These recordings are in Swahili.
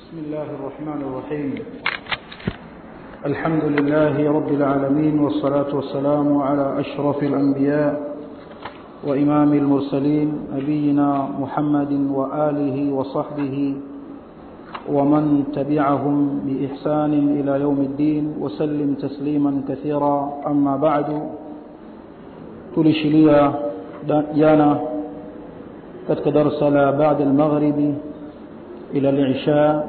بسم الله الرحمن الرحيم الحمد لله رب العالمين والصلاة والسلام على أشرف الأنبياء وإمام المرسلين نبينا محمد وآله وصحبه ومن تبعهم بإحسان إلى يوم الدين وسلم تسليما كثيرا أما بعد tulishilia jana katika darsa la baada almaghribi ila lisha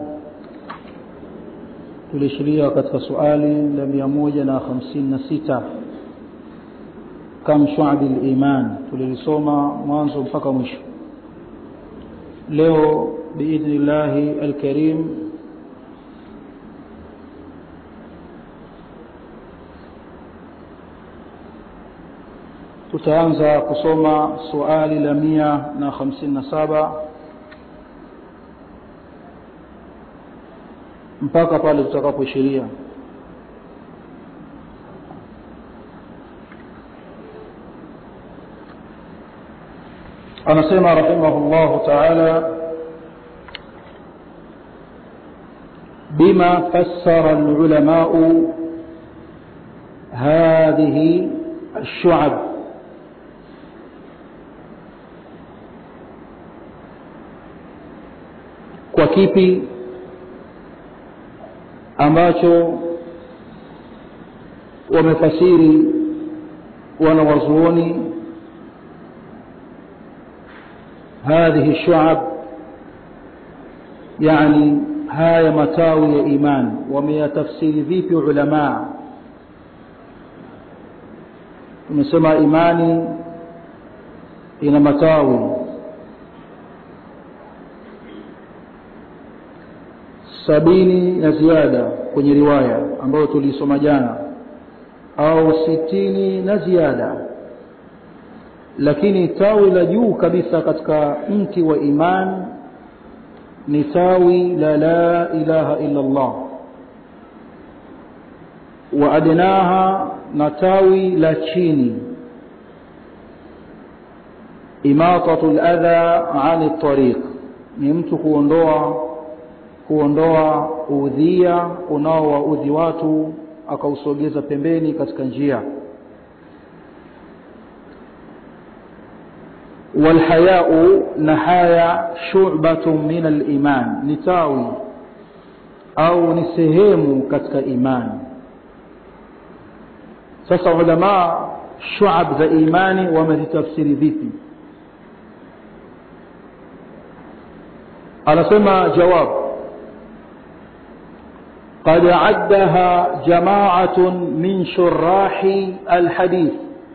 tulishilia katika suali la mia moja na hamsini na sita kam shuabi liman tulilisoma mwanzo mpaka mwisho leo biidhni llahi alkarim tutaanza kusoma suali la mia na hamsini na saba mpaka pale tutakapoishiria anasema rahimahullahu taala بما فسر العلماء هذه الشعب kwa kipi ambacho wamefasiri wanawazuoni هذه الشعب يعني haya matawi ya iman wameyatafsiri vipi ulamaa tumesema imani ina matawi sabini na ziada kwenye riwaya ambayo tulisoma jana au sitini na ziada lakini tawi la juu kabisa katika mti wa iman ni tawi la la ilaha illa Allah wa adnaha na tawi la chini imatatu ladha ani tariq ni mtu kuondoa kuondoa udhia unaowaudhi watu akausogeza pembeni katika njia walhayau na haya shubatu min aliman ni tawi au ni sehemu katika imani sasa ulamaa shuab za imani wamezitafsiri vipi anasema jawabu قد عدها جماعة من شراح الحديث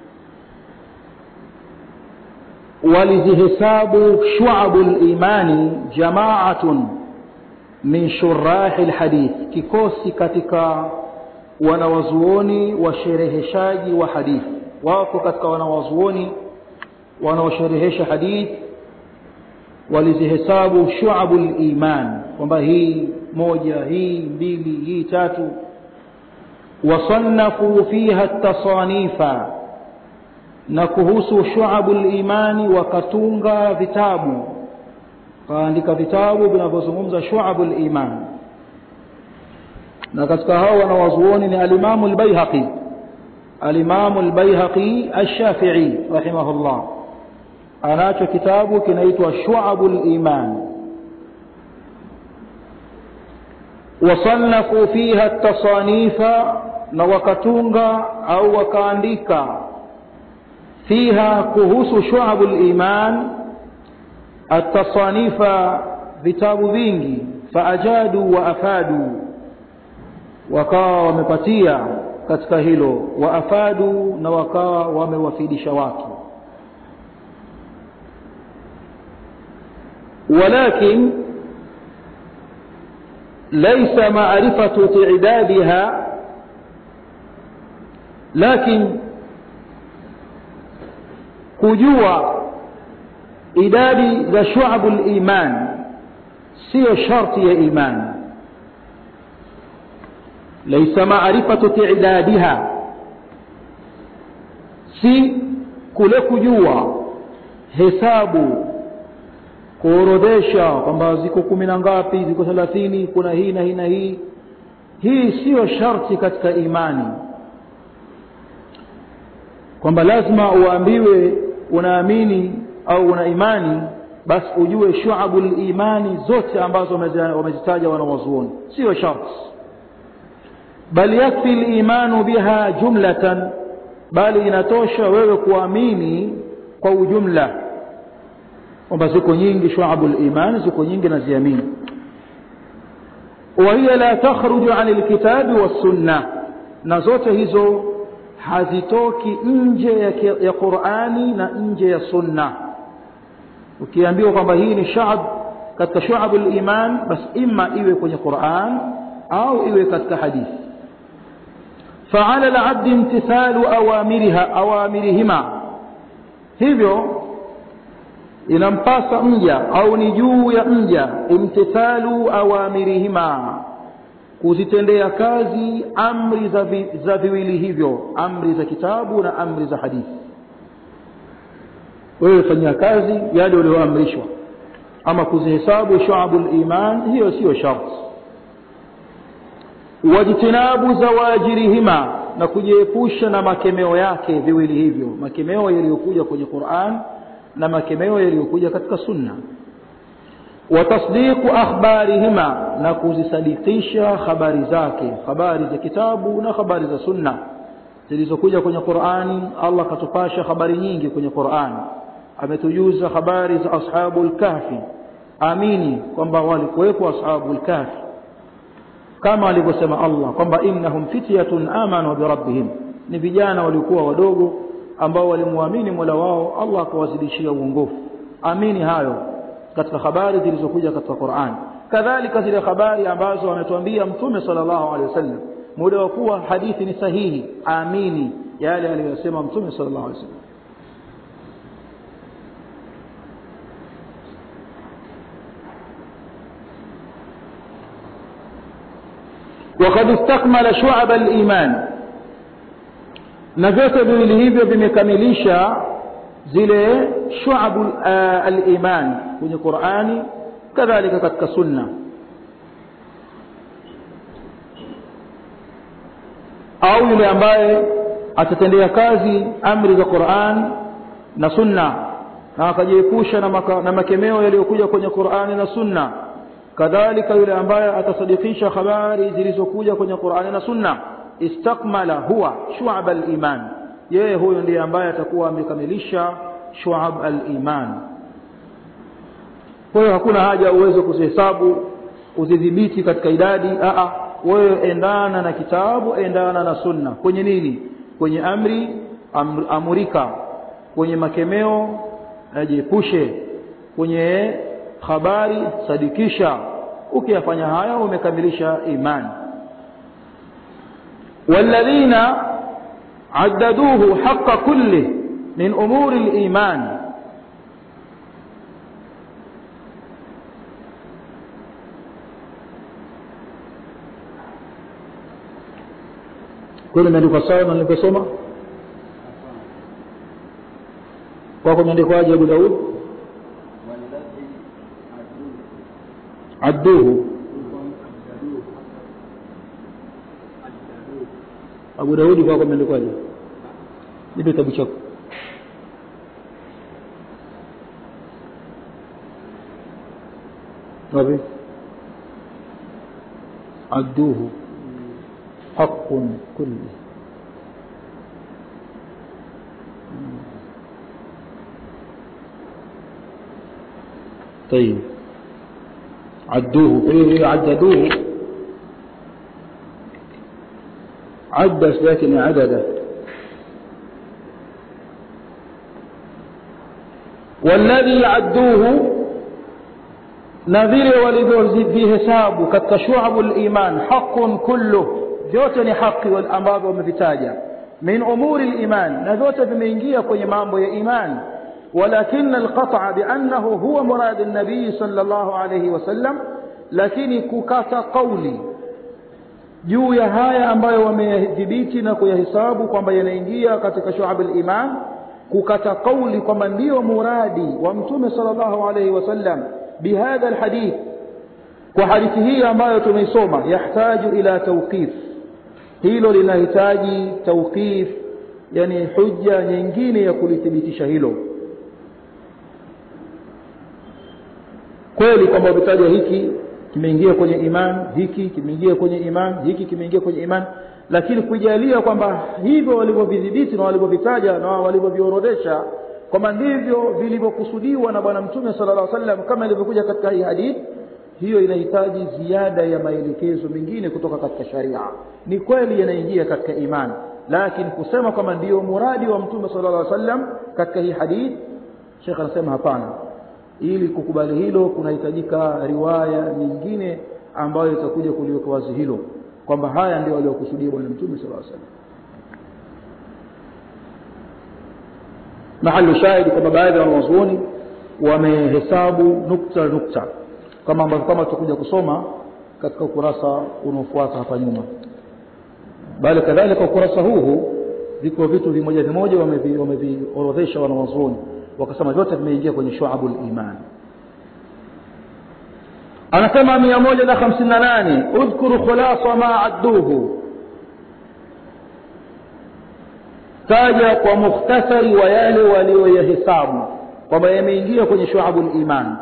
ولذهساب شعب الإيمان جماعة من شراح الحديث كيكوسي katika wanawazuoni washereheshaji wa hadithi wako katika wanawazuoni wanaosherehesha hadithi walizihesabu shuabu liman kwamba hii moja hii mbili hii tatu wasannafu fiha tasanifa na kuhusu shuabu limani wakatunga vitabu kaandika vitabu vinavyozungumza shuabu liman na katika hao wanawazuoni ni alimamu lbaihaqi alimamu lbaihaqi alshafii rahimahullah anacho kitabu kinaitwa shuabu liman wasannafu fiha tasanifa na wakatunga au wakaandika fiha kuhusu shuabu liman atasanifa vitabu vingi faajadu wa afadu wakawa wamepatia katika hilo wa afadu na wakawa wamewafidisha watu ولكن ليس معرفة تعدادها لكن kujua idadi za shuabu liman siyo sharti ya iman laisa maarifatu tidadiha si kule kujua hesabu kuorodhesha kwamba ziko kumi na ngapi ziko thelathini kuna hii na hii na hii hii siyo sharti katika imani kwamba lazima uambiwe unaamini au una imani basi ujue shuabul imani zote ambazo wamezitaja wanawazuoni siyo sharti bal yakfi limanu biha jumlatan bali inatosha wewe kuamini kwa ujumla kwamba ziko nyingi shuabul iman ziko nyingi na ziamini وهي لا تخرج عن الكتاب والسنة na zote hizo hazitoki nje ya, ya Qur'ani na nje ya sunna ukiambiwa kwamba hii ni shab katika shu'abul iman bas imma iwe kwenye Qur'an au iwe katika hadithi فعلى العبد امتثال أوامرها أوامرهما hivyo inampasa mja au ni juu ya mja imtithalu awamirihima kuzitendea kazi amri za, vi, za viwili hivyo amri za kitabu na amri za hadithi wewe fanyia kazi yale ulioamrishwa ama kuzihesabu shuabul iman hiyo siyo sharti wajtinabu zawajirihima na kujiepusha na makemeo yake viwili hivyo makemeo yaliyokuja kwenye Qur'an na makemeo yaliyokuja katika sunna watasdiqu akhbarihima na kuzisadikisha habari zake habari za kitabu na habari za sunna zilizokuja kwenye Qur'ani Allah katupasha habari nyingi kwenye Qur'ani ametujuza habari za ashabul kahfi amini kwamba walikuwepo ashabul kahfi kama alivyosema Allah kwamba innahum fityatun amanu birabbihim ni vijana walikuwa wadogo ambao walimwamini Mola wao Allah akawazidishia uongofu amini hayo katika habari zilizokuja katika Qur'an kadhalika zile habari ambazo ametuambia mtume sallallahu alaihi wasallam muda wa kuwa hadithi ni sahihi amini yale aliyosema mtume sallallahu alaihi wasallam وقد استكمل شعب الإيمان na vyote viwili hivyo vimekamilisha zile shuabu al-iman kwenye Qur'ani kadhalika katika sunna au yule ambaye atatendea kazi amri za Qur'an na sunna na akajiepusha na, maka, na makemeo yaliyokuja kwenye Qur'ani na sunna kadhalika yule ambaye atasadikisha habari zilizokuja kwenye Qur'ani na sunna istakmala huwa shu'ab al-iman yeye huyo ndiye ambaye atakuwa amekamilisha shu'ab al-iman kwa hiyo hakuna haja uweze kuzihesabu uzidhibiti katika idadi a a wewe endana na kitabu endana na sunna kwenye nini kwenye amri amr, amurika kwenye makemeo ajiepushe kwenye habari sadikisha ukiyafanya haya umekamilisha imani والذين عددوه حق كله من أمور الإيمان kweli imeandikwa sawa na nilivyosoma kwako imeandikwaje abu daud adduhu abu daudi kwako imeandikwaje nipe kitabu chako wapi adduhu haqqun kulli طيب عدوه ايه عددوه عد لكن عدده والذي عدوه نذير walivyovihesabu katika shuabu liman haqun kulluh vyote ni haki ambavyo wamevitaja min umuri liman na vyote vimeingia kwenye mambo ya iman ولكن القطع بأنه هو مراد النبي صلى الله عليه وسلم lakini kukata kauli juu ya haya ambayo wameyadhibiti na kuyahesabu kwamba yanaingia katika shu'ab al-iman kukata kauli kwamba ndio muradi wa mtume sallallahu alaihi wasallam bihadha alhadith kwa hadithi hii ambayo tumeisoma yahtaju ila tawqif hilo linahitaji tawqif yani hujja nyingine ya kulithibitisha hilo kweli kwamba umetaja hiki kimeingia kwenye iman hiki kimeingia kwenye iman hiki kimeingia kwenye iman lakini kujalia kwamba hivyo walivyovidhibiti na walivyovitaja na walivyoviorodhesha kwamba ndivyo vilivyokusudiwa na bwana mtume sallallahu alaihi wasallam kama ilivyokuja katika hii hadithi hiyo inahitaji ziada ya maelekezo mengine kutoka katika sharia ni kweli yanaingia katika imani lakini kusema kwamba ndiyo muradi wa mtume sallallahu alaihi wasallam katika hii hadithi Sheikh anasema hapana ili kukubali hilo kunahitajika riwaya nyingine ambayo itakuja kuliweka wazi hilo kwamba haya ndio aliyokusudia bwana mtume sallallahu alaihi wasallam mahali shahidi kwamba baadhi ya wanazuoni wamehesabu nukta nukta kama ambavyo kama tutakuja kusoma katika ukurasa unaofuata hapa nyuma bali kadhalika ukurasa huu viko vitu vimoja vimoja wameviorodhesha wanawazuoni wakasema vyote vimeingia kwenye shuabul iman anasema mia moja na hamsini na nane udhkuru khulasa ma adduhu taja kwa mukhtasari wa yale walioyahesabu kwamba yameingia kwenye shuabul iman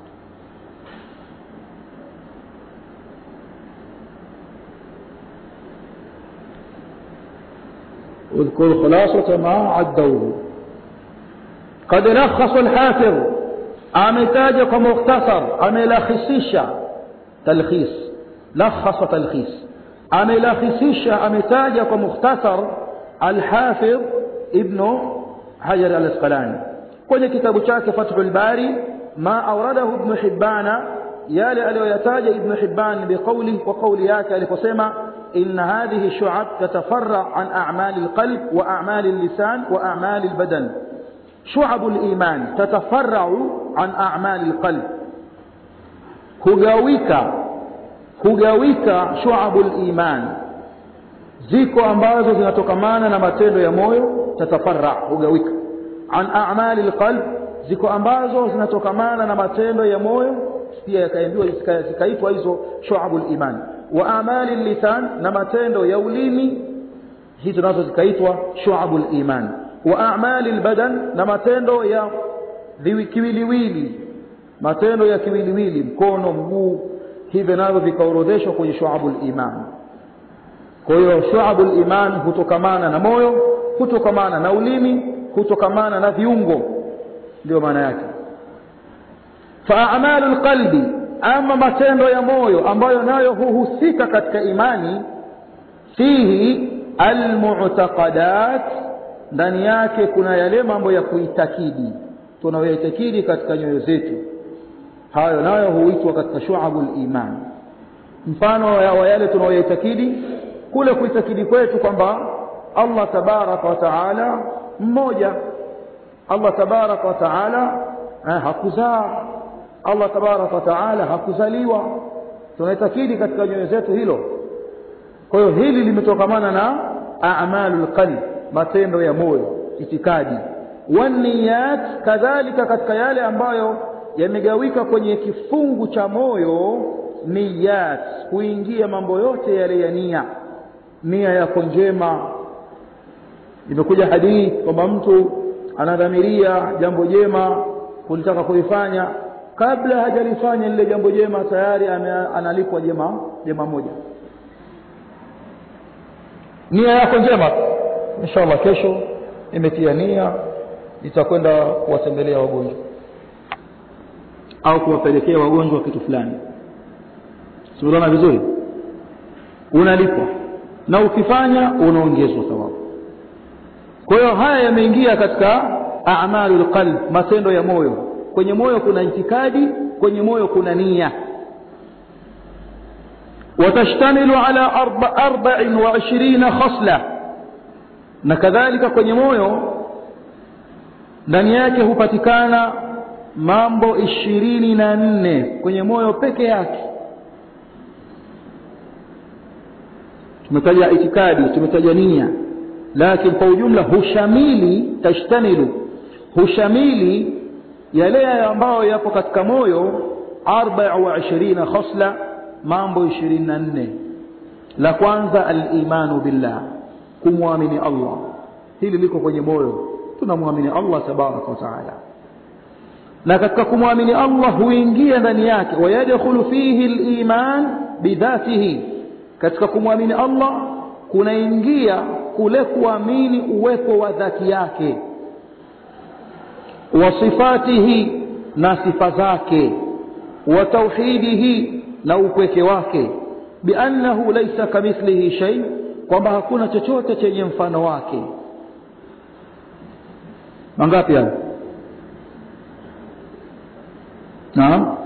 اذكر خلاصة ما عدوه قد لخص الحافظ ametaja kwa mukhtasar amelakhisisha talkhis lakhasa talkhis amelakhisisha ametaja kwa mukhtasar alhafidh ibnu hajar alasqalani kwenye kitabu chake fathul bari ma awradahu ibnu hibbana yale aliyoyataja ibnu hibban biqauli wa qauli yake aliposema إن هذه الشعب تتفرع عن أعمال القلب وأعمال اللسان وأعمال البدن شعب الإيمان تتفرع عن أعمال القلب hugawika hugawika shuabul iman ziko ambazo zinatokamana na matendo ya moyo tatafarra hugawika an a'mali alqalb ziko ambazo zinatokamana na matendo ya moyo pia yakaambiwa zikaitwa hizo shuabul iman wa amali lisan na matendo ya ulimi hizo nazo zikaitwa shuabul iman wa amali albadan na matendo ya kiwiliwili matendo ya kiwiliwili mkono mguu hivyo navyo vikaorodheshwa kwenye shuabul iman kwa hiyo shuabul iman hutokamana na moyo hutokamana na ulimi hutokamana na viungo ndio maana yake fa a'malu alqalbi ama matendo ya moyo ambayo nayo huhusika katika imani fihi almu'taqadat ndani yake kuna yale mambo ya kuitakidi tunayoitakidi katika nyoyo zetu hayo nayo huitwa katika shu'abul iman mfano wa yale tunayoitakidi kule kuitakidi kwetu kwamba Allah tabaraka wa taala mmoja Allah tabaraka wa taala eh, hakuzaa Allah tabaraka wa taala hakuzaliwa tunaitakidi katika nyoyo zetu hilo kwa hiyo hili limetokamana na a'malul qalb matendo ya moyo itikadi waniyat kadhalika katika yale ambayo yamegawika kwenye kifungu cha moyo niyat kuingia mambo yote yale ya nia nia yako njema imekuja hadithi kwamba mtu anadhamiria jambo jema kulitaka kulifanya kabla hajalifanya lile jambo jema tayari analipwa jema jema moja nia yako njema inshallah kesho imetia nia nitakwenda kuwatembelea wagonjwa au kuwapelekea wagonjwa kitu fulani siunaona vizuri unalipwa na ukifanya unaongezwa thawabu kwa hiyo haya yameingia katika a'malul qalb matendo ya moyo kwenye moyo kuna itikadi kwenye moyo kuna nia وتشتمل على أربع وعشرين خصلة na kadhalika kwenye moyo ndani yake hupatikana mambo ishirini na nne kwenye moyo peke yake tumetaja itikadi tumetaja nia lakini kwa ujumla hushamili tashtamilu hushamili yale ambayo yapo katika moyo 24 khasla mambo 24 la kwanza al-imanu billah kumwamini Allah hili liko kwenye moyo tunamwamini Allah tabaraka wa taala na katika kumwamini Allah huingia ndani yake wayadkhulu fihi al-iman bidhatihi katika kumwamini Allah kunaingia kule kuamini uwepo wa dhati yake wa sifatihi na sifa zake wa tauhidihi na upweke wake biannahu laysa kamithlihi shay kwamba hakuna chochote chenye mfano wake mangapi hayo naam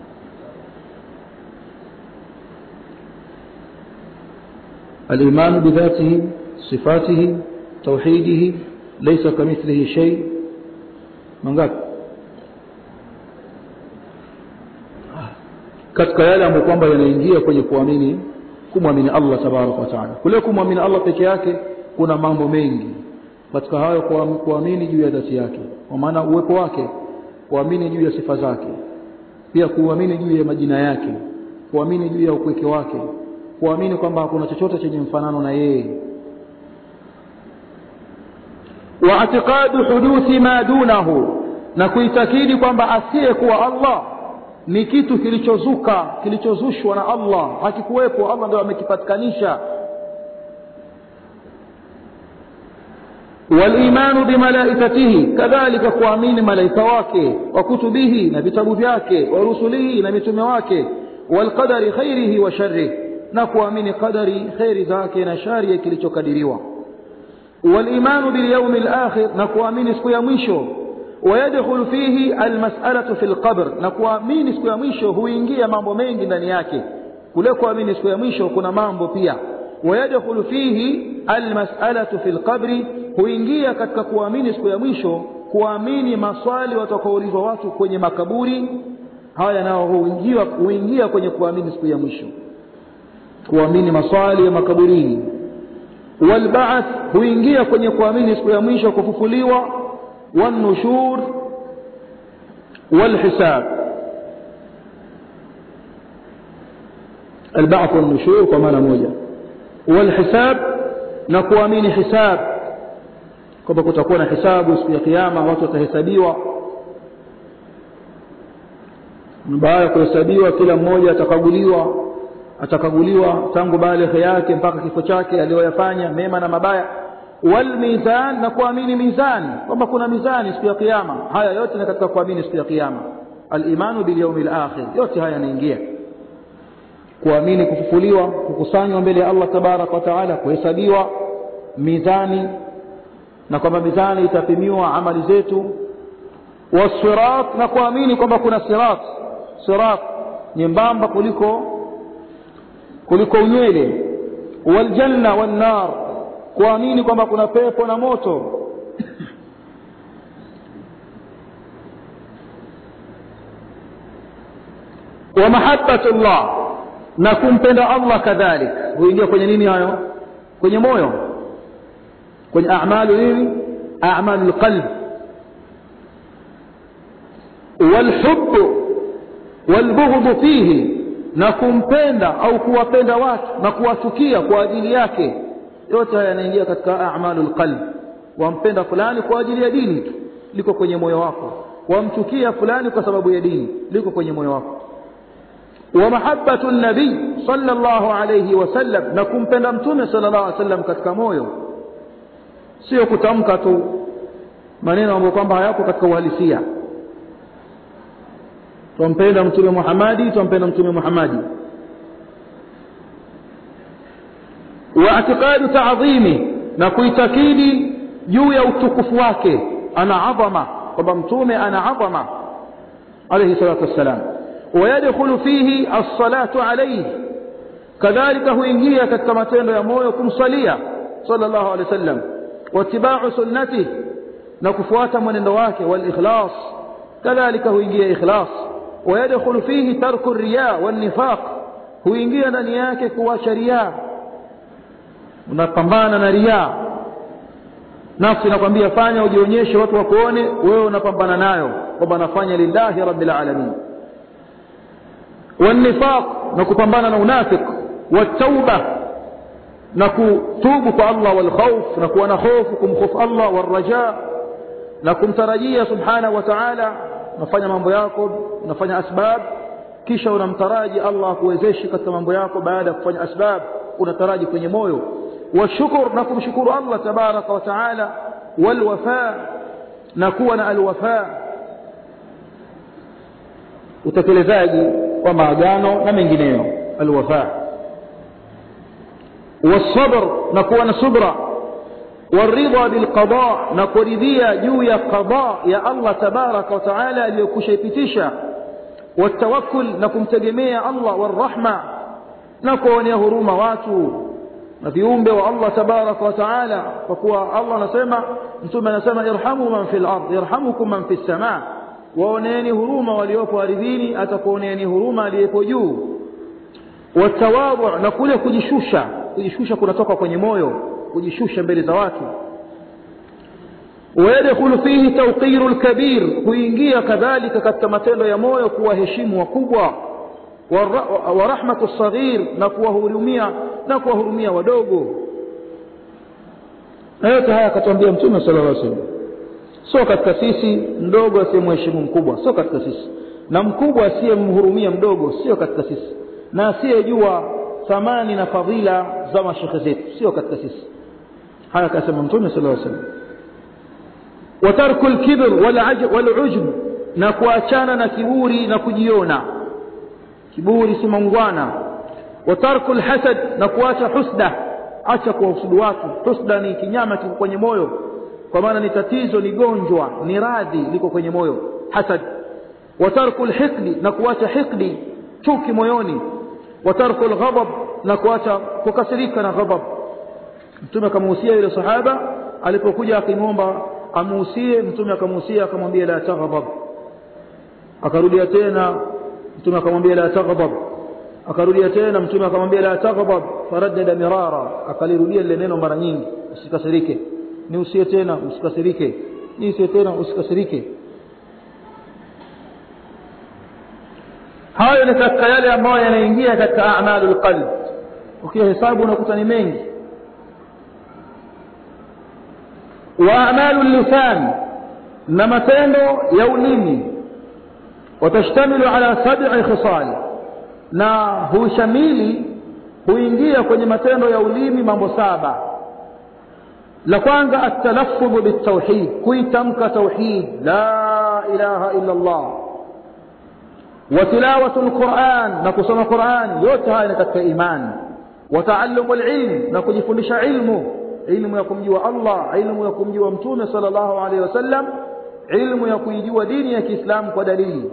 الإيمان بذاته صفاته توحيده ليس كمثله شيء من قال katika yale ambayo kwamba yanaingia kwenye kuamini kumwamini Allah tabaraka wa taala kule kumwamini Allah peke yake kuna mambo mengi katika hayo kuamini juu ya dhati yake kwa maana uwepo wake kuamini juu ya sifa zake pia kuamini juu ya majina yake kuamini juu ya upweke wake kuamini kwamba hakuna chochote chenye mfanano na yeye wa i'tiqadu huduthi ma dunahu na kuitakidi kwamba asiyekuwa Allah ni kitu kilichozuka kilichozushwa na Allah hakikuwepo Allah ndio amekipatikanisha والإيمان بملائكته كذلك kuamini malaika wake wa kutubihi na vitabu vyake wa rusulihi na mitume wake والقدر خيره وشره na kuamini qadari khairi zake na shari ya kilichokadiriwa والإيمان باليوم الآخر na kuamini siku ya mwisho ويدخل فيه المسألة في القبر na kuamini siku ya mwisho huingia mambo mengi ndani yake kule kuamini siku ya mwisho kuna mambo pia ويدخل فيه المسألة في القبر huingia katika kuamini siku ya mwisho kuamini maswali watakaoulizwa watu kwenye makaburi haya nao huingia huingia kwenye kuamini siku ya mwisho kuamini maswali ya makaburini walba'th huingia kwenye kuamini siku ya mwisho kufufuliwa wanushur walhisab البعث والنشور kwa maana moja والحساب na kuamini hisab kwamba kutakuwa na hisabu siku ya kiyama watu watahesabiwa baada ya kuhesabiwa kila mmoja atakaguliwa atakaguliwa tangu baligh yake mpaka kifo chake aliyoyafanya mema na mabaya wal mizan na kuamini mizani kwamba kuna mizani siku ya kiyama haya yote ni katika kuamini siku ya kiyama al-imanu bil yawmil akhir yote haya yanaingia kuamini kufufuliwa kukusanywa mbele ya Allah tabarak wa taala kuhesabiwa mizani na kwamba mizani itapimiwa amali zetu wasirat na kuamini kwamba kuna sirat sirat nyembamba kuliko kuliko unywele waljanna wannar kuamini kwamba kuna pepo na moto wa mahabbatullah na kumpenda Allah kadhalik huingia kwenye nini hayo kwenye moyo kwenye a'malu nini a'malu qalb والحب والبغض فيه na kumpenda au kuwapenda watu na kuwachukia kwa ajili yake yote haya yanaingia katika a'malul qalb wampenda fulani kwa ajili ya dini tu liko kwenye moyo wako wamchukia fulani kwa sababu ya dini liko kwenye moyo wako wa mahabbatu nabii sallallahu alayhi wasallam na kumpenda mtume sallallahu alayhi wasallam katika moyo sio kutamka tu maneno ambayo kwamba hayako katika uhalisia tumpenda mtume Muhammadi tumpenda mtume Muhammadi wa i'tiqadu ta'zimi na kuitakidi juu ya utukufu wake ana adhama kwamba mtume ana adhama alayhi salatu wassalam ويدخل فيه الصلاة عليه كذلك huingia katika matendo ya moyo kumsalia sallallahu alayhi wasallam watibau sunnati na kufuata mwenendo wake wal ikhlas kadhalika huingia ikhlas ويدخل فيه ترك الرياء والنفاق huingia ndani yake kuacha riya unapambana na riya nafsi inakwambia fanya ujionyeshe watu wakuone wewe unapambana nayo kwamba nafanya lillahi rabbil alamin والنفاق نكupambana na unafiq والتوبه نكتوب kwa Allah والخوف نكون na hofu kumkhofu Allah والرجاء na kumtarajia subhanahu wa ta'ala unafanya mambo yako unafanya asbab kisha unamtaraji Allah akuwezeshe katika mambo yako baada ya kufanya asbab unataraji kwenye moyo washukuru na kumshukuru Allah tabaraka wa taala walwafa na kuwa na alwafa utekelezaji wa maagano na mengineyo alwafa والصبر نكون صبرا والرضا بالقضاء نكرديا جويا قضاء يا الله تبارك وتعالى ليكشيبتشا والتوكل نكم تجميع الله والرحمة نكون يهرم واتو na viumbe wa Allah tabaraka wa taala kwa kuwa Allah anasema mtume anasema irhamu man fil ard yarhamukum man fis samaa waoneeni huruma waliopo ardhini atakuoneeni huruma aliyepo juu watawadhu na kule kujishusha kujishusha kunatoka kwenye moyo kujishusha mbele za watu ويدخل فيه توقير الكبير kuingia kadhalika katika matendo ya moyo kuwaheshimu wakubwa ورحمة الصغير na kuwahurumia na kuwahurumia wadogo na yote haya akatuambia mtume sallallahu alaihi wasallam sio katika sisi mdogo asiyemheshimu mkubwa sio katika sisi na mkubwa asiyemhurumia mdogo sio katika sisi na asiyejua thamani na fadhila za mashekhe zetu sio katika sisi haya akasema mtume sallallahu alaihi wasallam watarku lkibr walujb na kuachana na kiburi na kujiona kiburi si mangwana watarku lhasad na kuacha husda acha kuwahusudu watu husda ni kinyama kiko kwenye moyo kwa maana ni tatizo ni gonjwa ni radhi liko kwenye moyo hasad watarku lhiqdi na kuacha hiqdi chuki moyoni watarku lghadab na kuacha kukasirika na ghadab mtume akamuhusia yule sahaba alipokuja akimwomba amuhusie mtume akamuhusia akamwambia la taghdab akarudia tena mtume akamwambia la taghdab akarudia tena mtume akamwambia la taghdab faraddada mirara akalirudia lile neno mara nyingi usikasirike ni usie tena usikasirike ni usie tena usikasirike hayo ni katika yale ambayo yanaingia katika a'malul qalb ukihesabu unakuta ni mengi wa a'malul lisan na matendo ya ulimi watashtamilu ala sab'i khisal na hushamili huingia kwenye matendo ya ulimi mambo saba la kwanza atalaffudhu bitawhid kuitamka tauhid la ilaha illa Allah wa tilawatu alquran na kusoma quran yote haya ni katika imani wa taallumu alilm na kujifundisha ilmu ilmu ya kumjua Allah ilmu ya kumjua mtume sallallahu alaihi wasallam ilmu ya kuijua dini ya Kiislamu kwa dalili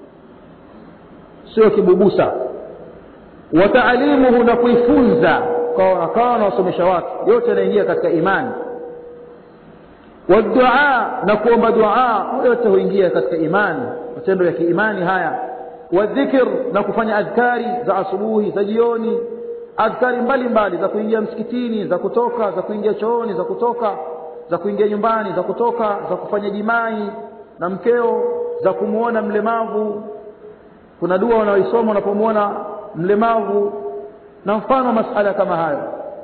sio kibubusa wa taalimuhu na kuifunza kwa akawa anawasomesha watu yote yanaingia katika imani wa dua na kuomba dua yote huingia katika imani matendo ya kiimani haya wa dhikr na kufanya adhkari za asubuhi za jioni adhkari mbalimbali za kuingia msikitini za kutoka za kuingia chooni za kutoka za kuingia nyumbani za kutoka za kufanya jimai na mkeo za kumuona mlemavu kuna dua unaoisoma unapomwona mlemavu na mfano masala kama hayo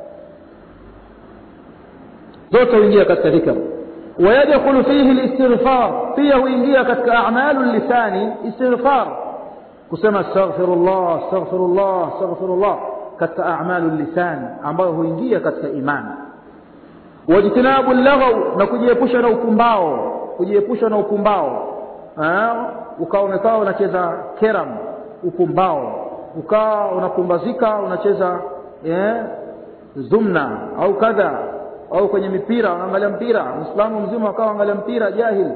zote huingia katika dhikr ويدخل فيه الاستغفار فيه huingia katika a'malu lisani istighfar kusema astaghfirullah astaghfirullah astaghfirullah katika a'malu lisan ambayo huingia katika imani wajtinabu laghaw na kujiepusha na ukumbao kujiepusha na ukumbao ukawa umekaa unacheza keram ukumbao ukawa unapumbazika unacheza eh, zumna au kadha au kwenye mipira unaangalia mpira muislamu mzima akawa angalia mpira jahil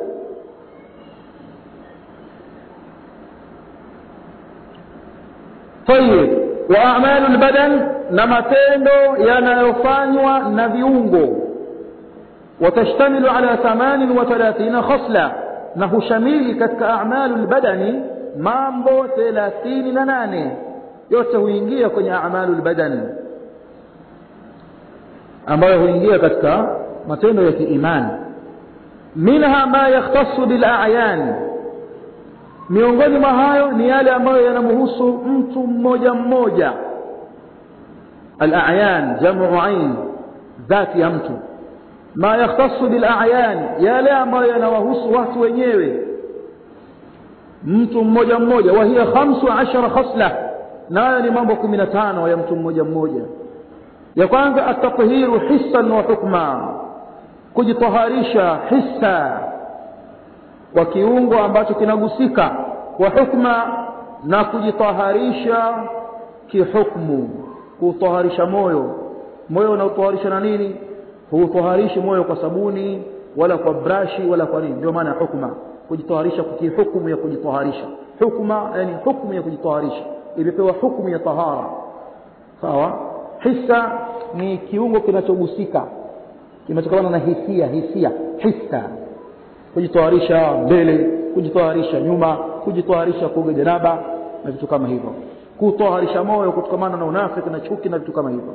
طيب واعمال البدن na matendo yanayofanywa na viungo watashtamilu ala 38 khasla na hushamili katika a'malu albadani mambo 38 yote huingia kwenye a'malu albadani ambayo huingia katika matendo ya kiimani minha ma yakhtassu bil a'yan miongoni mwa hayo ni yale ambayo yanamhusu mtu mmoja mmoja al a'yan jamu ain dhati ya mtu ma yakhtassu bil a'yan yale ambayo yanawahusu watu wenyewe mtu mmoja mmoja wa hiya 15 khasla nayo ni mambo 15 ya mtu mmoja mmoja ya kwanza at-tathiru hissan wa hukma kujitaharisha hissa kwa kiungo ambacho kinagusika kwa hukma na kujitaharisha kihukmu kutaharisha moyo moyo unautaharisha na nini huutaharishi moyo kwa sabuni wala kwa brashi wala kwa nini ndio maana hukma kujitaharisha kwa kihukumu ya kujitaharisha hukma yani hukumu ya kujitaharisha imepewa hukumu ya tahara sawa hissa ni kiungo kinachogusika kinachotokana na hisia hisia hissa kujitaharisha mbele kujitaharisha nyuma kujitaharisha kuoga janaba na vitu kama hivyo kutaharisha moyo kutokamana na unafiki na chuki na vitu kama hivyo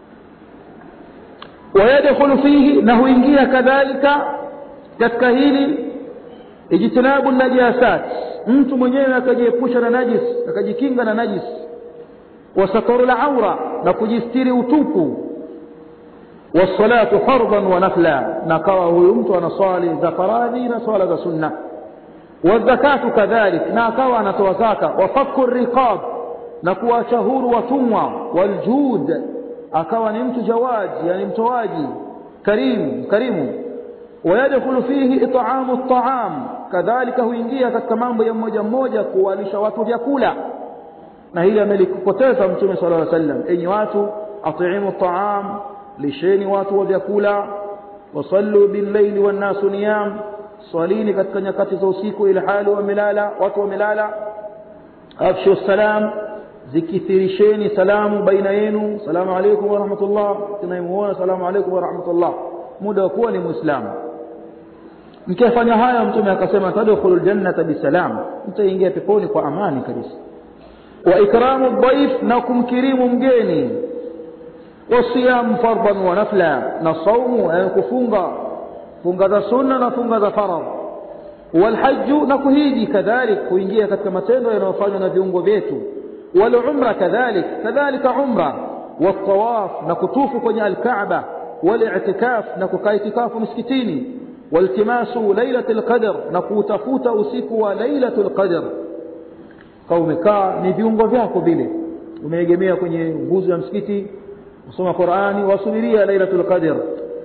wayadkhulu fihi na huingia kadhalika katika hili ijtinabu najasat mtu mwenyewe akajiepusha na najis akajikinga na najis wasataru laura na kujistiri utupu والصلاة فرضا ونفلا نقوى ويمت ونصالي ذا فرادي نصالي ذا سنة والزكاة كذلك نقوى نتوزاك وفك الرقاب نقوى شهور وتموى والجود أقوى نمت جواج يعني متواجي كريم كريم ويدخل فيه إطعام الطعام كذلك huingia katika mambo ya mmoja mmoja kuwalisha watu vyakula na hili amelikupoteza mtume sallallahu alaihi wasallam enyi watu atiimu at-ta'am lisheni watu wa vyakula wasallu bil-laili wan-nasu niyam swalini katika nyakati za usiku ila hali wamelala watu wamelala afshu salam zikithirisheni salamu baina yenu salamu alaykum wa rahmatullah tunayemuona salamu alaykum wa rahmatullah muda wa kuwa ni muislamu mkifanya haya mtume akasema tadkhulul jannata bisalam mtaingia peponi kwa amani kabisa wa ikramu dhaif na kumkirimu mgeni wasiyam fardan wa nafla na saumu yani kufunga funga za sunna na funga za faradh walhajju na kuhiji kadhalik kuingia katika matendo yanayofanywa na viungo vyetu walumra kadhalik kadhalika umra والطواف نكتوف كوني الكعبة والاعتكاف نكوكا اعتكاف مسكتيني والتماس ليلة القدر نكوتفوت أسيكوا ليلة القدر kaumekaa ni viungo vyako vile umeegemea kwenye nguzo ya msikiti usoma Qur'ani wasubiria lailatul qadr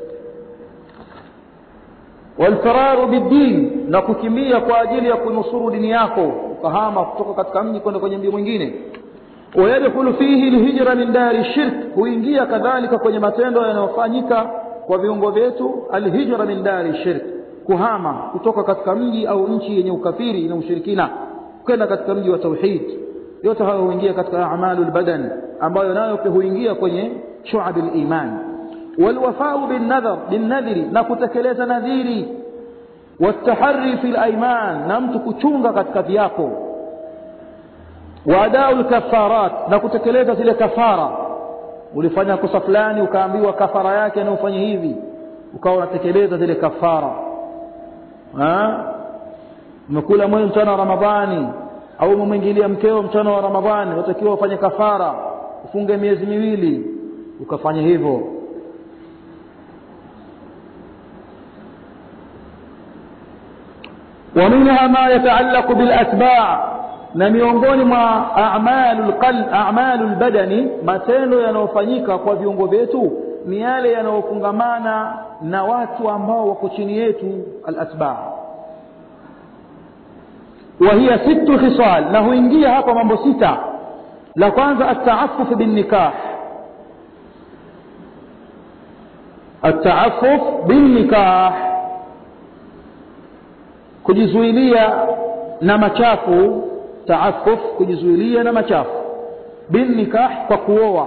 walfiraru bidin na kukimbia kwa ajili ya kunusuru dini yako ukahama kutoka katika mji kwenda kwenye mji mwingine wayadkhulu fihi alhijra min dari shirk huingia kadhalika kwenye matendo yanayofanyika kwa viungo vyetu alhijra min dari shirk kuhama kutoka katika mji au nchi yenye ukafiri na ushirikina kwenda katika mji wa tauhid yote hayo huingia katika a'malul badan ambayo nayo pia huingia kwenye shu'abil iman walwafau bin nadhar bin nadhri na kutekeleza nadhiri والتحري في الايمان na mtu kuchunga katika viapo waadau lkafarat na kutekeleza zile kafara ulifanya kosa fulani ukaambiwa kafara yake na ufanye hivi ukawa unatekeleza zile kafara umekula mwezi mchana wa ramadhani au umemwingilia mkeo mchana wa ramadhani watakiwa ufanye kafara ufunge miezi miwili ukafanya hivyo ومنها ما يتعلق بالأتباع na miongoni mwa a'malul qalb a'malul badani matendo yanayofanyika kwa viungo vyetu ni yale yanayofungamana na watu ambao wako chini yetu al-atba' wa hiya sittu khisal na huingia hapa mambo sita la kwanza at-ta'affuf bin nikah at-ta'affuf bin nikah kujizuilia na machafu taafuf kujizuilia na machafu bin nikah kwa kuoa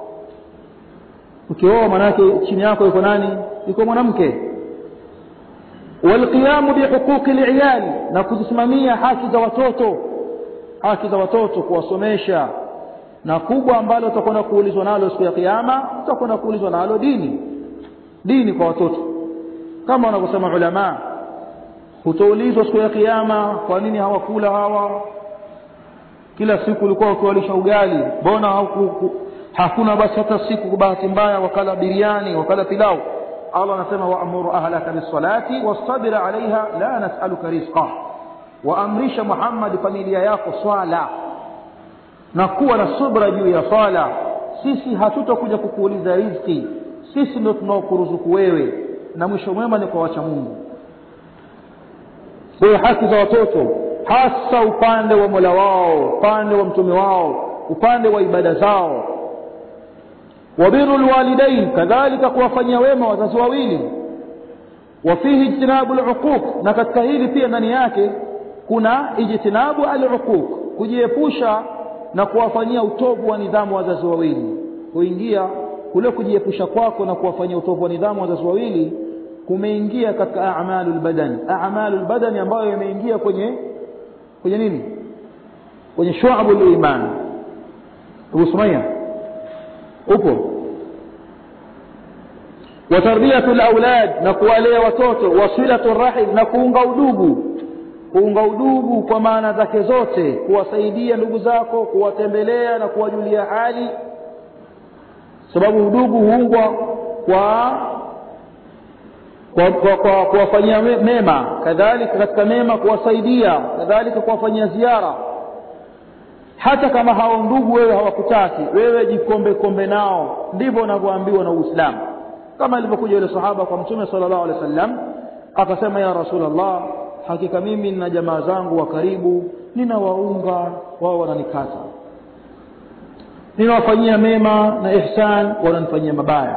ukioa manake chini yako yuko nani yuko mwanamke walqiyamu bihuquqi aliyali na kuzisimamia haki za watoto haki za watoto kuwasomesha na kubwa ambalo utakwenda kuulizwa nalo siku ya kiyama utakwenda kuulizwa nalo dini dini kwa watoto kama wanavyosema ulama hutaulizwa siku ya kiyama kwa nini hawakula hawa kila siku ulikuwa ukiwalisha ugali mbona hakuna basi hata siku kwa bahati mbaya wakala biriani wakala pilau Allah anasema waamuru ahlaka bisalati wastabir alaiha la nas'aluka rizqa waamrisha Muhammad familia yako swala na kuwa na subra juu ya swala sisi hatutakuja kukuuliza riziki sisi ndio tunaokuruzuku wewe na mwisho mwema ni kwa wacha Mungu kwa haki za watoto hasa upande wa Mola wao upande wa mtume wao upande wa ibada zao wabiru lwalidain kadhalika kuwafanyia wema wazazi wawili wafihi ijtinabu luquq na katika hili pia ndani yake kuna ijtinabu aluquq kujiepusha na kuwafanyia utovu wa nidhamu wazazi wawili kuingia kule kujiepusha kwako na kuwafanyia utovu wa nidhamu wazazi wawili kumeingia katika a'malul badani a'malul badani ambayo imeingia kwenye kwenye nini kwenye shu'abul iman Abu Sumayya upo wa tarbiyatul aulad na kuwalea watoto wasilatul rahim na kuunga udugu kuunga udugu kwa maana zake zote kuwasaidia ndugu zako kuwatembelea na kuwajulia hali sababu udugu huungwa kwa kwa kwa kuwafanyia mema kadhalika katika mema kuwasaidia kadhalika kuwafanyia ziara hata kama hao ndugu wewe hawakutaki wewe jikombe kombe nao ndivyo unavyoambiwa na Uislamu kama ilivyokuja yule sahaba kwa mtume sallallahu alaihi wasallam akasema ya rasulullah hakika mimi na jamaa zangu wa karibu ninawaunga wao wananikata ninawafanyia mema na ihsan wananifanyia mabaya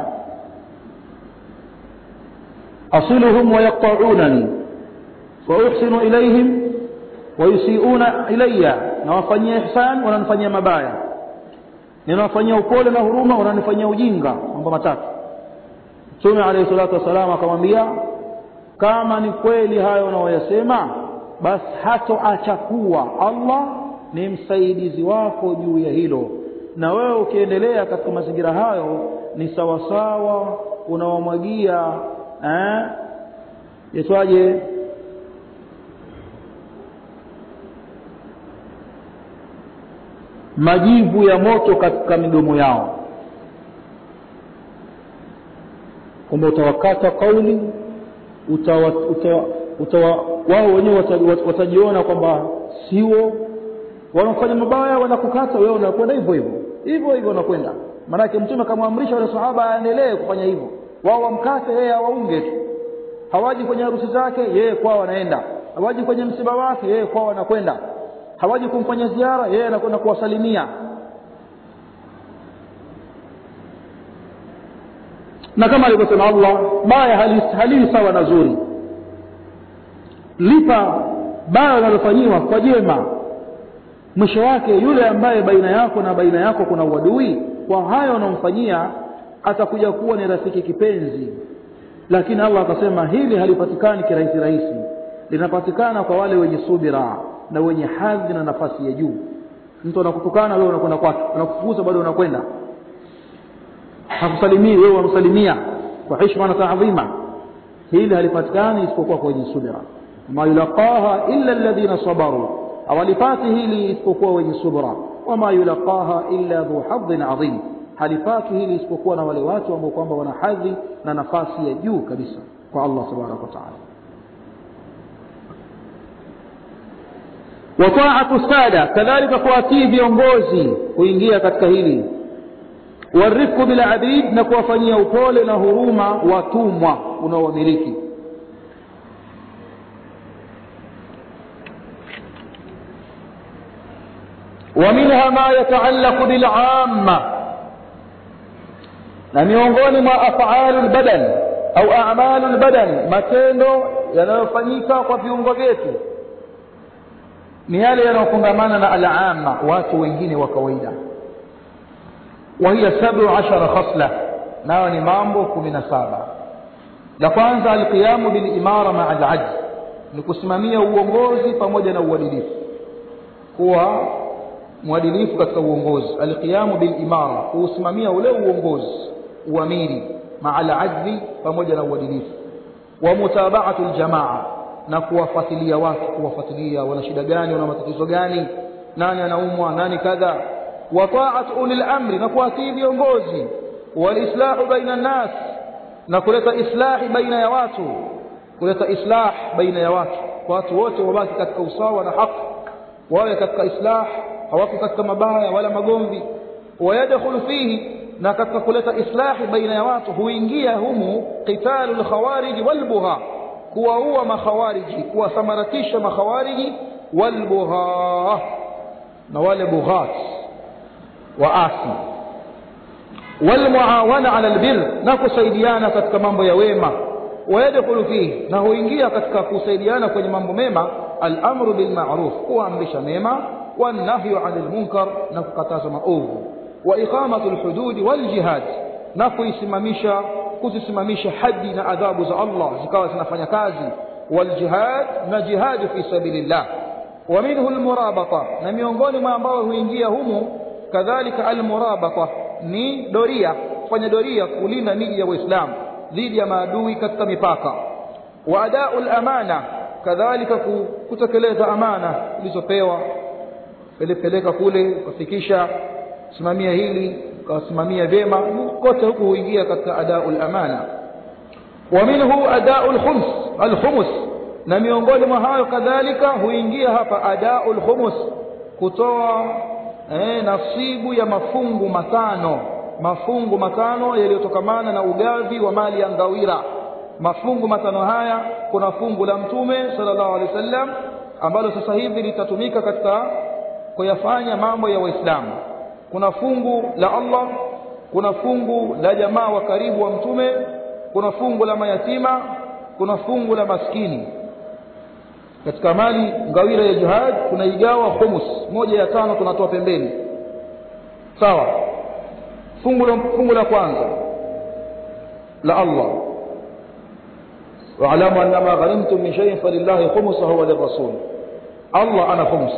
asiluhum wayaqta'unani wa uhsinu ilayhim wayusiuna ilayya nawafanyia ihsan wananifanyia mabaya ninawafanyia upole na huruma wananifanyia ujinga mambo matatu Mtume alayhi salatu wasalam akamwambia kama ni kweli hayo unaoyasema basi hatoacha kuwa Allah ni msaidizi wako juu ya hilo na wewe ukiendelea katika mazingira hayo ni sawasawa unawamwagia eh yetwaje majivu ya moto katika midomo yao kwamba utawakata kauli utawa, utawa, utawa, wao wenyewe watajiona kwamba sio wanafanya mabaya wanakukata wewe unakwenda hivyo hivyo hivyo hivyo unakwenda maanake mtume akamwamrisha wale sahaba aendelee kufanya hivyo wao wamkate yeye awaunge tu hawaji kwenye harusi zake yeye kwao anaenda hawaji kwenye msiba wake yeye kwao anakwenda hawaji kumfanya ziara yeye anakwenda kuwasalimia na kama alivyosema Allah baya halii sawa na zuri lipa baya unalofanyiwa kwa jema mwisho wake yule ambaye baina yako na baina yako kuna uadui kwa hayo unamfanyia atakuja kuwa ni rafiki kipenzi lakini Allah akasema hili halipatikani kirahisi rahisi linapatikana kwa wale wenye subira na wenye hadhi na nafasi ya juu mtu anakutukana wewe unakwenda kwake anakufukuza bado unakwenda hakusalimii wewe unamsalimia kwa heshima na taadhima hili halipatikani isipokuwa kwa wenye subira ma yulaqaha illa alladhina sabaru hawalipati hili isipokuwa wenye subra wama yulaqaha illa dhu hadhin adhim halipati hili isipokuwa na wale watu ambao kwamba wana hadhi na nafasi ya juu kabisa kwa Allah tabaraka wa taala wa ta'atu sada kadhalika kuwatii viongozi kuingia katika hili warifku bil abid na kuwafanyia upole na huruma watumwa unaowamiliki ومنها ما يتعلق بالعامة na miongoni mwa af'alu albadan au a'malu albadan matendo yanayofanyika kwa viungo vyetu ni yale yanayofungamana na al'amma watu wengine wa kawaida wa hiya 17 khasla nayo ni mambo 17 la kwanza alqiyamu bil imara ma'a al-'ajz ni kusimamia uongozi pamoja na uadilifu kuwa mwadilifu katika uongozi alqiyamu bil imara kuusimamia ule uongozi uamiri maala ajli pamoja na uadilifu wa mutaba'atu aljamaa na kuwafuatilia watu kuwafuatilia wana shida gani wana matatizo gani nani anaumwa nani kadha wa ta'at ulil amri na kuwatii viongozi walislahu baina nas na kuleta islahi baina ya watu kuleta islah baina ya watu watu wote wabaki katika usawa na haki wawe katika islah hawako katika mabaya wala magomvi wayadkhulu fihi na katika kuleta islahi baina ya watu huingia humu qitalul khawarij wal bugha kuwaua makhawariji kuwasamaratisha makhawariji wal bugha na wale bughat waasi wal muawana ala albir na kusaidiana katika mambo ya wema wayadkhulu fihi na huingia katika kusaidiana kwenye mambo mema al-amru bil ma'ruf kuamrisha mema wan nahyu 'anil munkar na kukataza maovu wa iqamatu al-hudud wal jihad na kuisimamisha kuzisimamisha hadi na adhabu za Allah zikawa zinafanya kazi wal jihad na jihad fi sabilillah wa minhu al-murabata na miongoni mwa ambao huingia humu kadhalika al-murabata ni doria kufanya doria kulinda miji ya Uislamu dhidi ya maadui katika mipaka wa adaul amana kadhalika kutekeleza amana ulizopewa peleka kule kufikisha simamia hili ukasimamia vyema kote huku huingia katika adaul amana wa minhu adaul khums al khumus na miongoni mwa hayo kadhalika huingia hapa adaul khumus kutoa eh, nasibu ya mafungu matano mafungu matano yaliyotokamana na ugavi wa mali ya ngawira mafungu matano haya kuna fungu la mtume sallallahu alaihi wasallam ambalo sasa hivi litatumika katika kuyafanya mambo ya waislamu kuna fungu la Allah kuna fungu la jamaa wa karibu wa mtume kuna fungu la mayatima kuna fungu la maskini katika mali ngawira ya jihad tunaigawa khumus moja ya tano tunatoa pembeni sawa fungu la fungu la kwanza la Allah wa'lamu annama ghanimtum min shay'in falillahi khumsuhu wa lirrasul Allah ana khums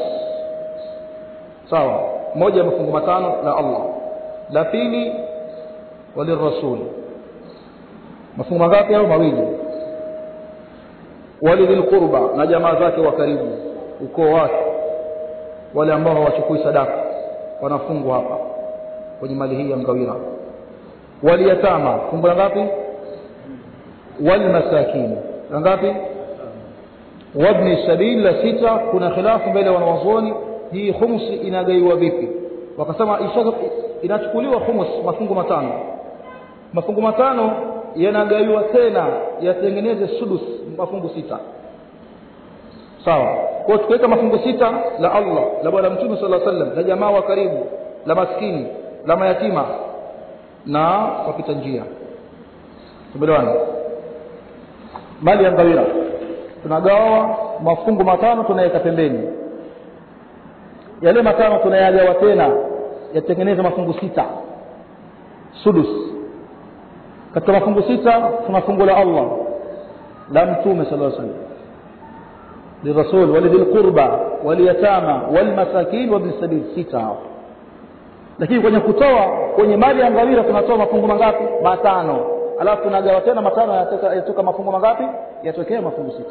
sawa moja mafungu matano la Allah la pili walirrasul mafungu mangapi au mawili walidhil qurba na jamaa zake wa karibu ukoo wake wale ambao hawachukui sadaka wanafungwa hapa kwenye mali hii ya mgawira waliyatama fungu la ngapi walmasakin la ngapi wabni sabil la sita kuna khilafu mbele wanawazuoni hii khumsi inagaiwa vipi wakasema inachukuliwa khumus mafungu matano mafungu matano yanagaiwa tena yatengeneze sudus mafungu sita sawa kwa tukiweka mafungu sita la Allah la bwana mtume sallallahu alaihi wasallam la jamaa wa karibu la maskini la mayatima na wapita njia tumeelewana mali ya ngawira tunagawa mafungu matano tunaweka pembeni yale matano tunayagawa tena yatengeneza mafungu sita sudus katika mafungu sita tuna fungu la Allah la mtume sallallahu alaihi wasallam للرسول ولذي القربى واليتامى والمساكين وابن السبيل sita hao lakini kwenye kutoa kwenye mali ya ngawira tunatoa mafungu mangapi matano alafu tunagawa tena matano yatoka mafungu mangapi yatokea mafungu sita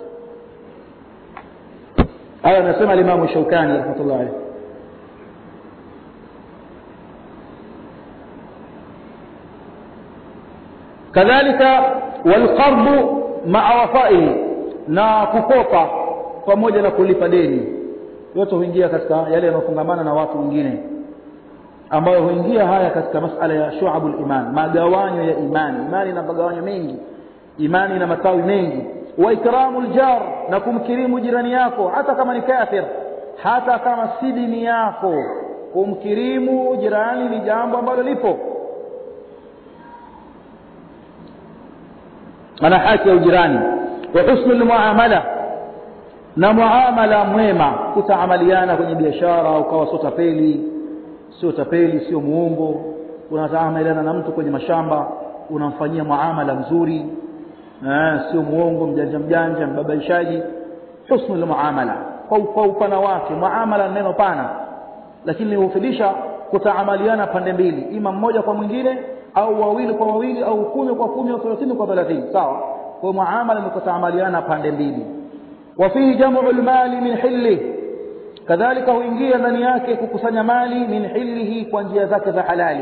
haya anasema limamu shaukani rahmatullah alayhi kadhalika walqardu maa wafaihi na kukopa pamoja na kulipa deni yote huingia katika yale yanayofungamana na watu wengine ambayo huingia haya katika masala ya shu'abul iman magawanyo ya imani imani ina magawanyo mengi imani ina matawi mengi wa ikramul jar na kumkirimu jirani yako hata kama ni kafir hata kama si dini yako kumkirimu jirani ni jambo ambalo lipo ana haki ya ujirani wa husnul muamala na muamala mwema kutaamaliana kwenye biashara ukawa sio tapeli sio tapeli sio muongo unataamaliana na mtu kwenye mashamba unamfanyia muamala mzuri eh, sio muongo mjanja mjanja mbabaishaji husnul muamala kwa, kwa upana wake muamala neno pana lakini hufidisha kutaamaliana pande mbili ima mmoja kwa mwingine au wawili kwa wawili au kumi kwa kumi au thelathini kwa thelathini sawa kwa muamala ni kutaamaliana pande mbili wa fihi jamu almali min hilli kadhalika huingia ndani yake kukusanya mali min hillihi kwa njia zake za halali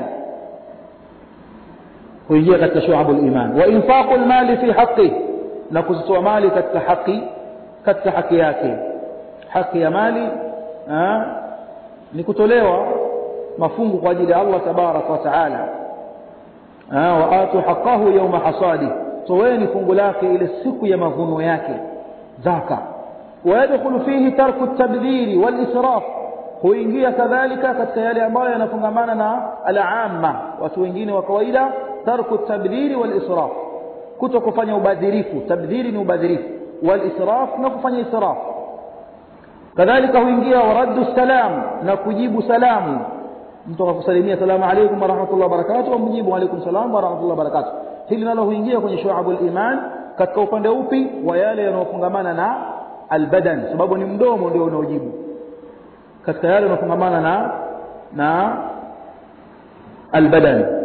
huingia katika shu'abul iman wa infaqul mali fi haqqi na kuzitoa mali katika haki katika haki yake haki ya mali ha, ni kutolewa mafungu kwa ajili ya Allah tabarak wa taala wa atu haqqahu yawma hasadi toweni fungu lake ile siku ya mavuno yake zaka ويدخل فيه ترك التبذير والإسراف huingia kadhalika katika yale ambayo yanafungamana na al-amma watu wengine wa kawaida tarku tabdhiri wal israf kuto kufanya ubadhirifu tabdhiri ni ubadhirifu wal israf na kufanya israf kadhalika huingia waraddu salam na kujibu salamu mtu akakusalimia salamu alaykum wa rahmatullahi wa barakatuh umjibu alaykum salam wa rahmatullahi wa barakatuh hili nalo huingia kwenye shu'abul iman katika upande upi wa yale yanayofungamana na albadan sababu ni mdomo ndio unaojibu katika yale yanayofungamana na na albadan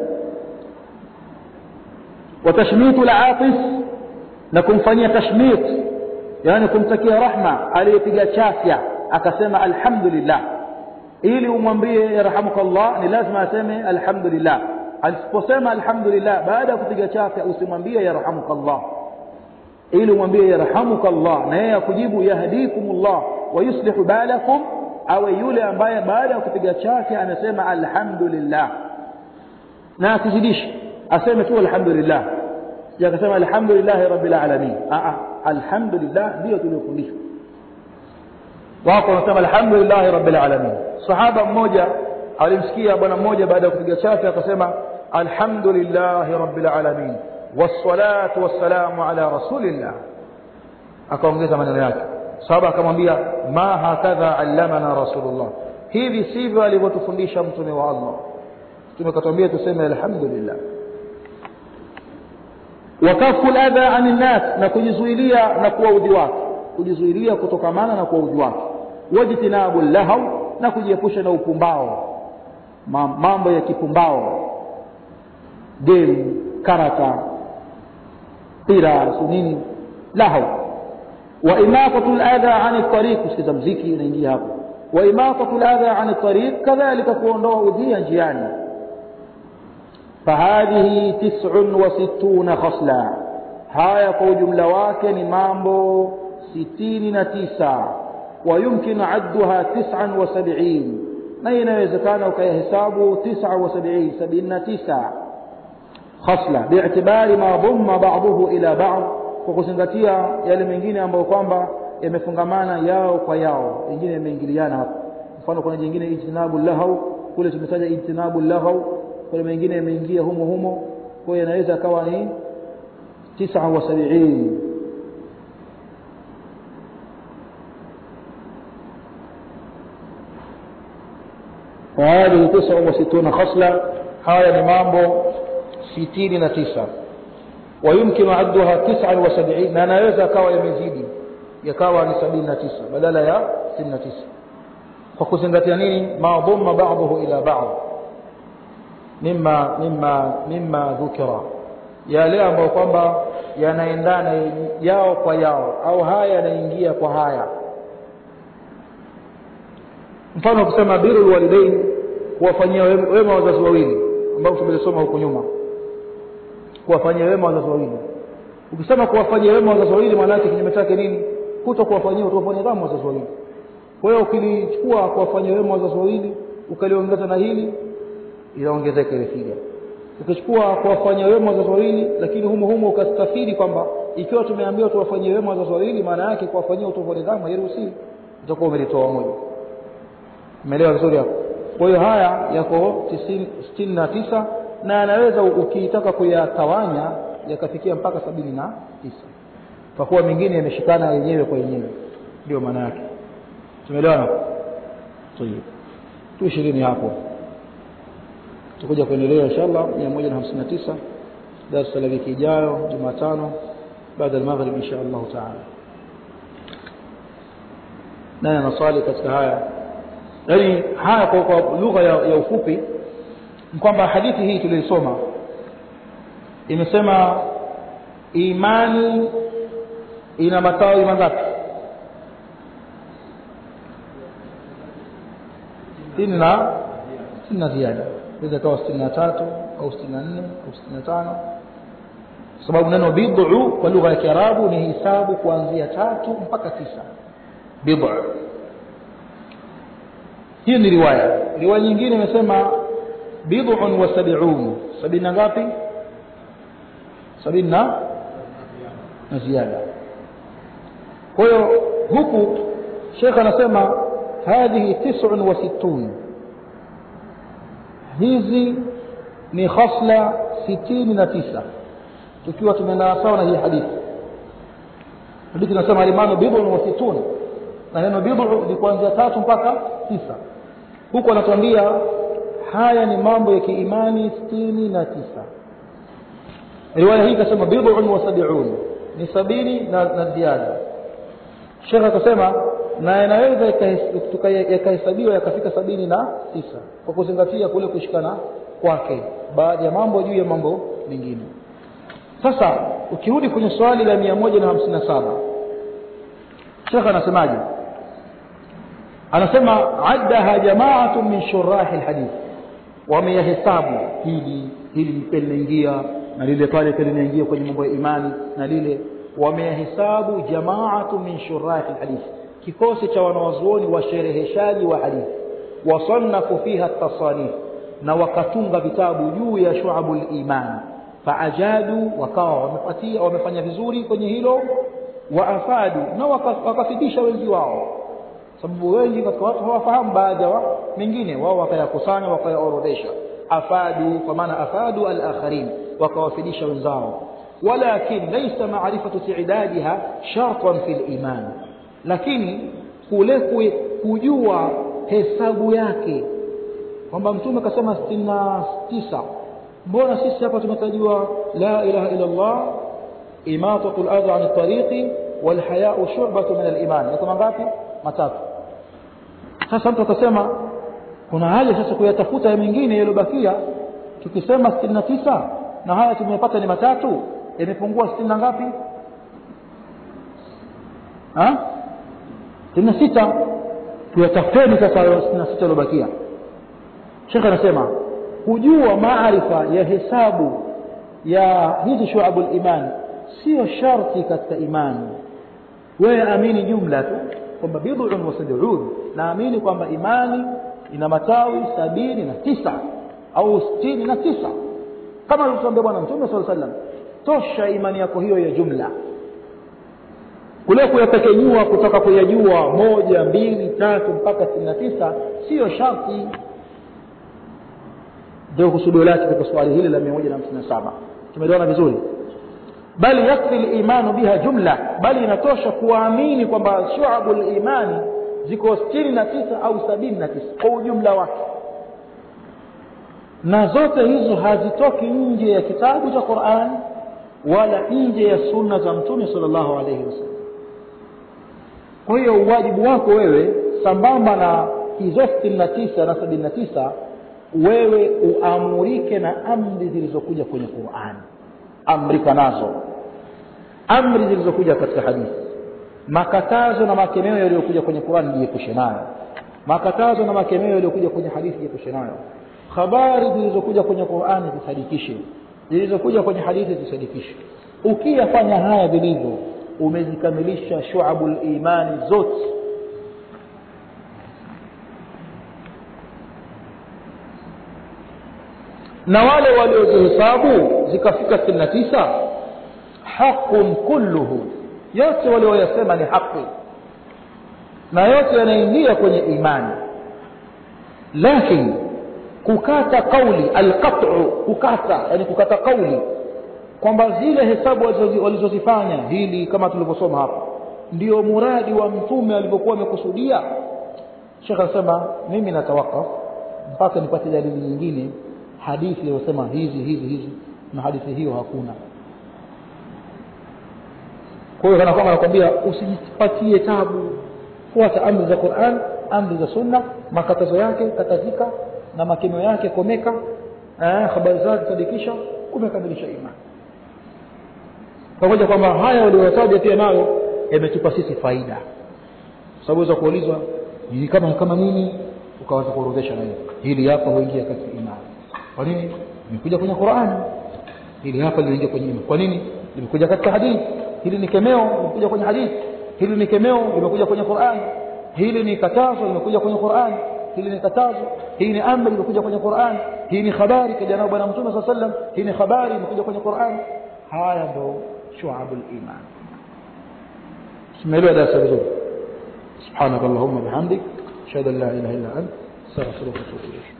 watashmitu al-atis na kumfanyia tashmit yani kumtakia rahma aliyepiga chafya akasema alhamdulillah ili umwambie yarhamukallah ni lazima aseme alhamdulillah aliposema alhamdulillah baada ya kupiga chafya usimwambie yarhamukallah ili umwambie yarhamukallah na yeye akujibu yahdikumullah wa yuslihu balakum awe yule ambaye baada ya kupiga chafya anasema alhamdulillah na asizidishi aseme tu alhamdulillah yakasema alhamdulillah rabbil alamin a alhamdulillah ndio tuliofundishwa wako wanasema alhamdulillah rabbil alamin sahaba mmoja alimsikia bwana mmoja baada ya kupiga chafya akasema alhamdulillah rabbil alamin wassalatu wassalamu ala rasulillah akaongeza maneno yake sahaba akamwambia ma hakadha allamana rasulullah hivi sivyo alivyotufundisha mtume wa Allah tumekatwambia tuseme alhamdulillah wakafu adha anin nas na kujizuilia na kuwaudhi watu kujizuilia kutokamana na kuwaudhi watu wajtinabu lahaw na kujiepusha na upumbao mambo ya kipumbao game karata pira nini lahaw wa imatatu al-adha 'an at-tariq usikiza mziki unaingia hapo wa imatatu al-adha 'an at-tariq kadhalika kuondoa udhia njiani فهذه تسع وستون خصلة هاي kwa ujumla wake ni mambo 69 ويمكن عدها 79 na inawezekana ukayahesabu 79 79 خصلة باعتبار ما ضم بعضه إلى بعض kwa kuzingatia yale mengine ambayo kwamba yamefungamana yao kwa yao wengine yameingiliana hapo mfano kuna jingine ijtinabu lahau kule tumetaja ijtinabu lahau kuna mengine yameingia humo humo kwa hiyo inaweza akawa ni 79 وهذه 69 خصلة هذا mambo 69 ويمكن عدها 79 na anaweza akawa yamezidi yakawa ni 79 badala ya 69 kwa kuzingatia nini ma dhamma ba'dahu ila ba'd mimma mimma mimma dhukira yale ambayo kwamba yanaendana yao kwa yao au haya yanaingia kwa haya mfano kusema birrul walidain kuwafanyia wema wazazi wawili ambao tumelisoma huko nyuma kuwafanyia wema wazazi wawili ukisema kuwafanyia wema wazazi wawili maana yake kinyume chake nini kuto kuwafanyia utawafanyia kama wazazi wawili kwa hiyo ukilichukua kuwafanyia wema wazazi wawili ukaliongeza na hili inaongezeka ile figa ukichukua kuwafanyia wema wazazi wawili lakini humo humo ukastafiri kwamba ikiwa tumeambiwa tuwafanyie wema wazazi wawili maana yake kuwafanyia utovu nidhamu hairuhusiwi utakuwa umelitoa moja umeelewa vizuri hapo kwa hiyo haya yako sitini na tisa na yanaweza ukiitaka kuyatawanya yakafikia mpaka sabini na tisa kwa kuwa mengine yameshikana yenyewe kwa yenyewe ndio maana yake tumeelewana tayeb tu ishirini hapo tutakuja kuendelea inshallah 159 darasa la wiki ijayo Jumatano baada ya maghrib insha Allah taala nani anaswali katika haya yani haya kwa, kwa lugha ya, ya ufupi ni kwamba hadithi hii tuliisoma imesema imani ina matawi mangapi sitini na sitini na ziada inaweza ikawa sitini na tatu au sitini na nne au sitini na tano kwa sababu neno bid'u kwa lugha ya kiarabu ni hisabu kuanzia tatu mpaka tisa bid'u hii ni riwaya riwaya nyingine imesema bid'un wa sab'un sabini na ngapi sabini na na ziada kwa hiyo huku shekh anasema hadhihi tis'un wa sittun hizi ni khasla sitini na tisa tukiwa tumeenda sawa na hii hadithi hadithi inasema alimanu bid'un wa sittun na neno bid'u ni kuanzia tatu mpaka tisa huku anatuambia haya ni mambo ya kiimani sitini na tisa riwaya hii ikasema bid'un wa sab'un ni sabini na, na ziada shekh akasema na yanaweza yakahesabiwa yakafika sabini na tisa kwa kuzingatia kule kushikana kwake baadhi ya mambo juu ya mambo mengine sasa ukirudi kwenye swali la mia moja na hamsini na saba shekh anasemaje anasema addaha jamaatu min shurahi lhadith wameyahesabu hili hili pia linaingia na lile pale pia linaingia kwenye mambo ya imani na lile wameyahesabu jamaatu min shurahi lhadith kikosi cha wanawazuoni washereheshaji wa hadithi wasannafu fiha tasanif na wakatunga vitabu juu ya shuabu liman faajadu wakawa wamepatia wamefanya vizuri kwenye hilo waafadu na wakafidisha wengi wao sababu wengi katika watu hawafahamu baadhi ya mengine wao wakayakusanya wakayaorodhesha afadu kwa maana afadu alakharin wakawafidisha wenzao walakin laisa marifatu tidadiha shartan fi liman lakini kule kujua hesabu yake kwamba mtume akasema sitini na tisa mbona sisi hapa tumetajiwa la ilaha illa llah imatatu ladha an tariqi walhayau shubatu min aliman yako mangapi matatu sasa mtu atasema kuna haja sasa kuyatafuta ya mengine yaliyobakia tukisema sitini na tisa na haya tumepata ni matatu yamepungua sitini na ngapi sitini na sita tuyatafuteni sasa sitini na sita yaliyobakia shekhe anasema kujua maarifa ya hesabu ya hizi shuabu liman sio sharti katika imani wewe amini jumla tu kwamba bidun wa sabun naamini kwamba imani ina matawi sabini na tisa au sitini na tisa kama alivyotuambia bwana mtume saa sallam tosha imani yako hiyo ya jumla kule kuyapekenyua kutoka kuyajua moja mbili tatu mpaka sitini na tisa siyo sharti ndio kusudio lake katika swali hili la mia moja na hamsini na saba tumeliona vizuri bali yakfi limanu biha jumla bali inatosha kuamini kwamba shuabu limani ziko sitini na tisa au sabini na tisa kwa ujumla wake na zote hizo hazitoki nje ya kitabu cha quran wala nje ya sunna za mtume sal llahu alaihi wasallam kwa hiyo uwajibu wako wewe sambamba na hizo sitini na tisa na sabini na tisa wewe uamurike na amri zilizokuja kwenye qurani amrika nazo amri zilizokuja katika hadithi makatazo na makemeo yaliyokuja kwenye qurani jiepushe nayo makatazo na makemeo yaliyokuja kwenye hadithi jiepushe nayo habari zilizokuja kwenye qurani zisadikishe zilizokuja kwenye hadithi zisadikishe ukiyafanya haya vilivyo umezikamilisha shuabu limani zote na wale waliozihesabu zikafika sitini na tisa haqun kulluhu yote walioyasema ni haqi na yote yanaingia kwenye imani lakini kukata kauli alqatu kukata yani kukata kauli kwamba zile hesabu walizozifanya hili kama tulivyosoma hapa ndio muradi wa mtume alivyokuwa amekusudia shekh anasema mimi natawakaf mpaka nipate dalili nyingine hadithi iliyosema hizi hizi hizi na hadithi hiyo hakuna kwa hiyo kana kwamba anakwambia usijipatie tabu fuata amri za quran amri za sunna makatazo yake katazika na makemeo yake komeka eh, habari zake sadikisha umekamilisha imani pamoja kwamba haya walioyataja pia nayo yametupa sisi faida sababu za kuulizwa ni kama kama nini ukaanza kuorodhesha na hili hapa huingia katika imani kwa nini limekuja kwenye Qur'ani hili hapa linaingia kwenye imani kwa nini limekuja katika hadithi hili ni kemeo limekuja kwenye hadithi hili ni kemeo limekuja kwenye Qur'ani hili ni katazo limekuja kwenye Qur'ani hili ni katazo hii ni amri imekuja kwenye Qur'an hii ni habari kaja nao bwana mtume صلى الله hii ni habari imekuja kwenye Qur'an haya ndo shu'abul iman simeelewa darasa vizuri subhanakallahumma bihamdik ashhadu an la ilaha illa anta astaghfiruka wa atubu ilayk